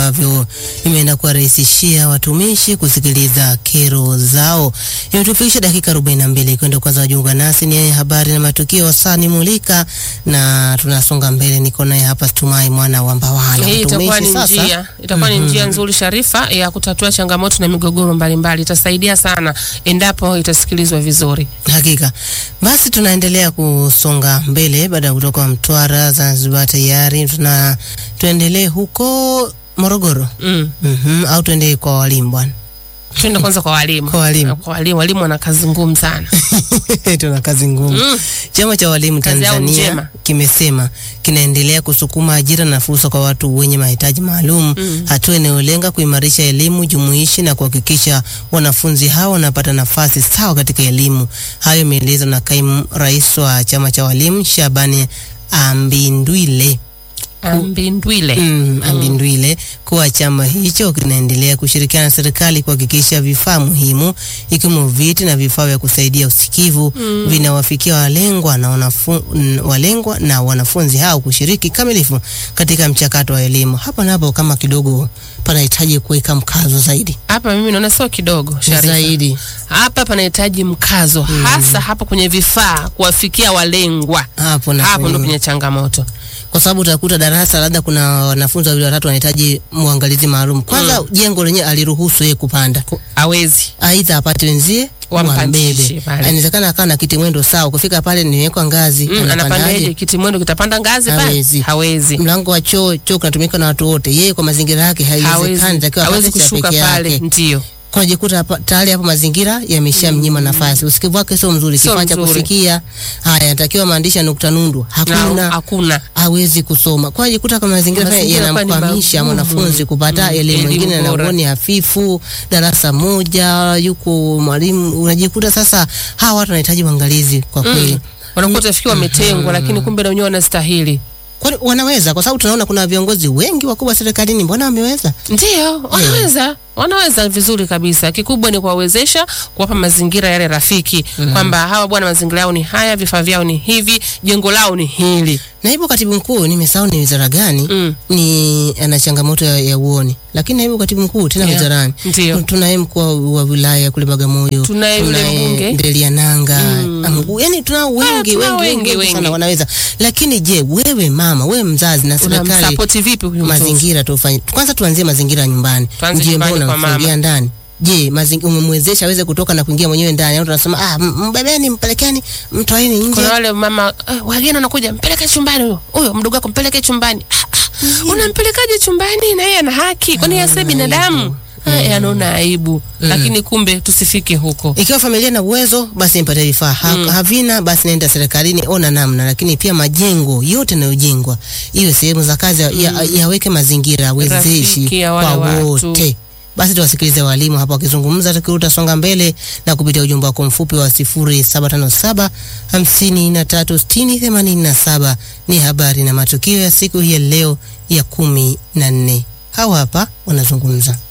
ambavyo imeenda kuwarahisishia watumishi kusikiliza kero zao. Imetufikisha dakika 42 kwenda kwanza wajiunga nasi ni habari na matukio wasani mulika, na tunasonga mbele. Niko naye hapa Tumai mwana wa Mbawala. Hii itakuwa Watumishi ni sasa njia itakuwa ni njia nzuri Sharifa ya kutatua changamoto na migogoro mbalimbali. Itasaidia sana endapo itasikilizwa vizuri. Hakika. Basi tunaendelea kusonga mbele baada ya kutoka Mtwara, Zanzibar tayari tuna tuendelee huko Morogoro. Mm. Mhm, au tuende kwa walimu bwana. Twende kwanza kwa walimu. Kwa walimu. Kwa walimu, walimu wana kazi ngumu sana. tuna kazi ngumu. Mm. Chama cha walimu Kazi yao Tanzania njema. kimesema kinaendelea kusukuma ajira na fursa kwa watu wenye mahitaji maalum, hatua inayolenga kuimarisha elimu jumuishi na kuhakikisha wanafunzi hao wanapata nafasi sawa katika elimu. Hayo imeelezwa na kaimu rais wa chama cha walimu Shabani Ambindwile. Ambindwile. Mm, Ambindwile kuwa chama hicho kinaendelea kushirikiana na serikali kuhakikisha vifaa muhimu ikiwemo viti na vifaa vya kusaidia usikivu vinawafikia walengwa na wanafu, n- walengwa na wanafunzi hao kushiriki kamilifu katika mchakato wa elimu. Hapa na hapo kama kidogo panahitaji kuweka mkazo zaidi Hapa mimi naona sio kidogo Sharifa. zaidi Hapa panahitaji mkazo hasa hapa kwenye vifaa kuwafikia walengwa. hapo na Hapo ndo kwenye- penye changamoto. kwa sababu utakuta darasa labda kuna wanafunzi wawili watatu wanahitaji mwangalizi maalum. Kwanza jengo lenyewe aliruhusu yeye kupanda Hawezi. aidha apate wenzie Wampandishe wambebe. pale. Inawezekana akawa na kiti mwendo sawa, kufika pale nimewekwa ngazi, Mm, anapandaje anapandaje? kiti mwendo kitapanda ngazi pale? Hawezi. Hawezi. Mlango wa choo, choo kinatumika na watu wote, yeye kwa mazingira yake haiwezekani, Hawezi. takiwa Hawezi apate cha kushuka peke pale. yake. Ndio. Kunajikuta hapa- tayari hapo mazingira yameshamnyima nafasi, usikivu wake sio mzuri, Sio kifaa cha mzuri. kusikia haya, anatakiwa maandishi ya nukta nundu, Na hakuna hakuna. hawezi kusoma. Kwa hiyo jikuta kwa mazingira haya Mazingira hapa ni yanamkwamisha magumu. mwanafunzi kupata Mm, elimu. elimu Wengine bora. anaoni hafifu, darasa moja yuko mwalimu, unajikuta sasa hawa watu wanahitaji uangalizi kwa kweli. Wanakuwa utafikia wametengwa, lakini kumbe na wenyewe wanastahili. Kwani wanaweza? Kwa sababu tunaona kuna viongozi wengi wakubwa serikalini, mbona wameweza? Ndio, wanaweza wanaweza vizuri kabisa. Kikubwa ni kuwawezesha, kuwapa mazingira yale rafiki, kwamba hawa bwana, mazingira yao ni haya, vifaa vyao ni hivi, jengo lao ni hili. Naibu katibu mkuu nimesahau ni wizara gani, Mm. ni ana changamoto ya, ya uoni, lakini naibu katibu mkuu tena Yeah, wizarani ndio. tunaye mkuu wa- wa wilaya kule Bagamoyo, Tunaye yule mbunge. Ndelia Nanga mm. yani tunao wengi tunao wengi, wengi, wengi, wengi. sana wanaweza. Lakini je, wewe mama, wewe mzazi na serikali, Unamsapoti vipi huyu mtoto? mazingira tufanye kwanza, tuanzie mazingira ya nyumbani. Tuanze Je, nyumbani mbona kwa unamfungia mama. ndani? Je, mazingira umemwezesha aweze kutoka na kuingia mwenyewe ndani au tunasema ah, m- mbebeni, mpelekeni, mtoeni nje? Kuna wale mama eh, wageni wanakuja, mpeleke chumbani huyo huyo mdogo wako, mpeleke chumbani. Ah, ah, unampelekaje chumbani? Na yeye ana haki, kwani yeye si binadamu? Eh, anaona aibu, lakini kumbe tusifike huko. Ikiwa familia na uwezo basi mpate vifaa ha, havina basi naenda serikalini, ona namna. Lakini pia majengo yote yanayojengwa iwe sehemu za kazi ya- ya- yaweke mazingira wezeshi Rafiki ya wale kwa watu. wote. Basi tuwasikilize walimu hapa wakizungumza, tukiruta songa mbele na kupitia ujumbe wako mfupi wa 0757 53 60 87. Ni habari na matukio ya siku hii ya leo ya kumi na nne. Hawa hapa wanazungumza.